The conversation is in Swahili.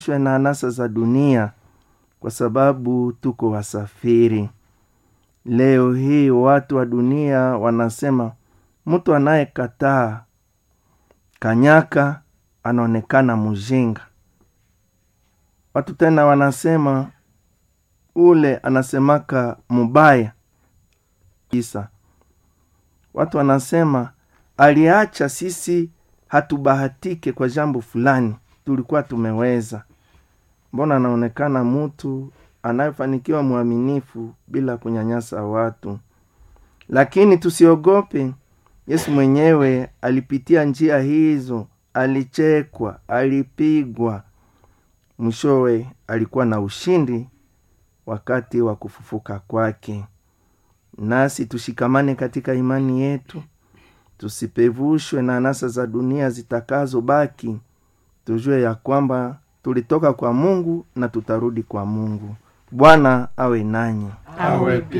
shwe na anasa za dunia kwa sababu tuko wasafiri leo hii watu wa dunia wanasema mtu anayekataa kanyaka anaonekana mjinga watu tena wanasema ule anasemaka mubaya kisa watu wanasema aliacha sisi hatubahatike kwa jambo fulani tulikuwa tumeweza mbona anaonekana mtu anayefanikiwa mwaminifu bila kunyanyasa watu lakini tusiogope yesu mwenyewe alipitia njia hizo alichekwa alipigwa mwishowe alikuwa na ushindi wakati wa kufufuka kwake nasi tushikamane katika imani yetu tusipevushwe na anasa za dunia zitakazobaki tujue ya kwamba tulitoka kwa mungu na tutarudi kwa mungu bwana awe nanyi awe